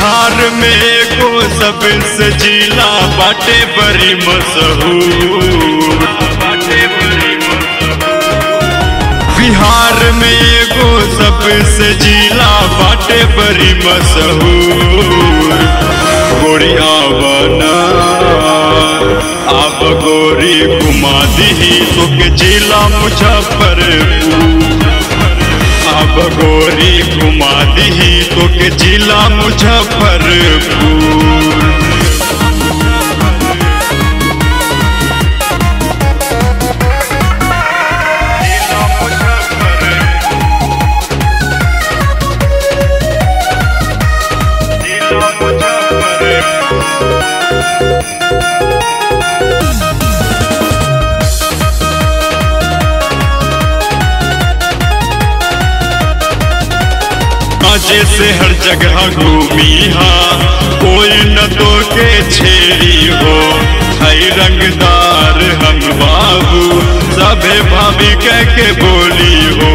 बिहार में एगो सबसे जिला बाटे बड़ी मशहूर बिहार में एगो सबसे जिला बाटे बड़ी मशहूर गोरिया बना आप गोरी घुमा दी तो के जिला मुजफ्फरपुर अब गोरी घुमा दी तो के जिला मुजफ्फरपुर मजे से हर जगह घूमी हाँ कोई न तो के छेड़ी हो हई रंगदार हम बाबू सभे भाभी कह के बोली हो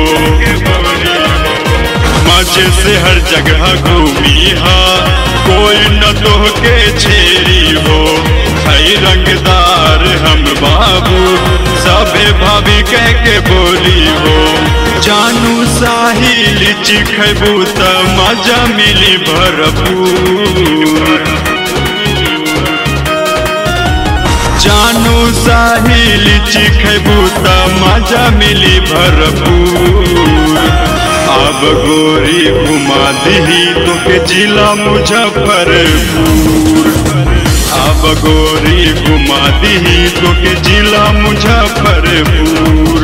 मजे से हर जगह घूमी हाँ कोई न तो के छेड़ी हो हई रंगदार हम बाबू सभे भाभी कह के बोली हो जानू साहिल चिखबू त मजा मिली भरपूर जानू साहिल चिखबू त मजा मिली भरपूर अब गोरी घुमा दी तो के जिला मुजफ्फरपुर अब गोरी घुमा दी तो के जिला मुजफ्फरपुर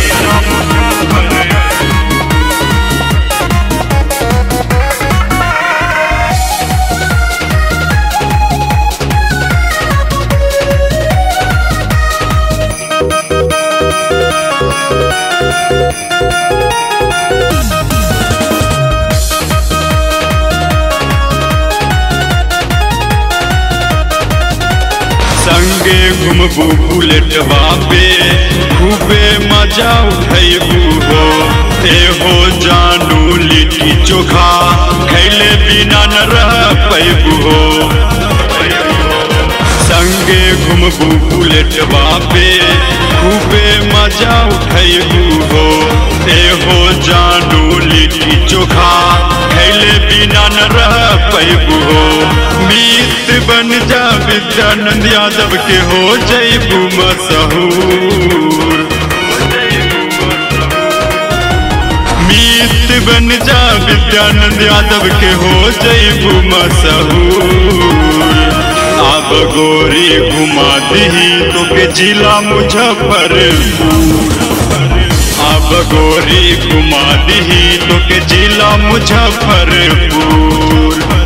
संगे घुमबू बुलेटवा पे खूबे मजा उठैबू हो ए हो जानू लिट्टी चोखा खैले बिना न रह पैबू हो संगे घुमबू बुलेटवा पे खूबे मजा उठैबू हो ए हो जानू लिट्टी चोखा खैले बिना न रह पैबू हो मीत बन जा विद्यानंद यादव के हो जैबू मशहूर मीत बन जा विद्यानंद यादव के हो जैबू मशहूर अब गोरी घुमा दी तो के जिला मुजफ्फरपुर अब गोरी घुमा दी तो के जिला मुजफ्फरपुर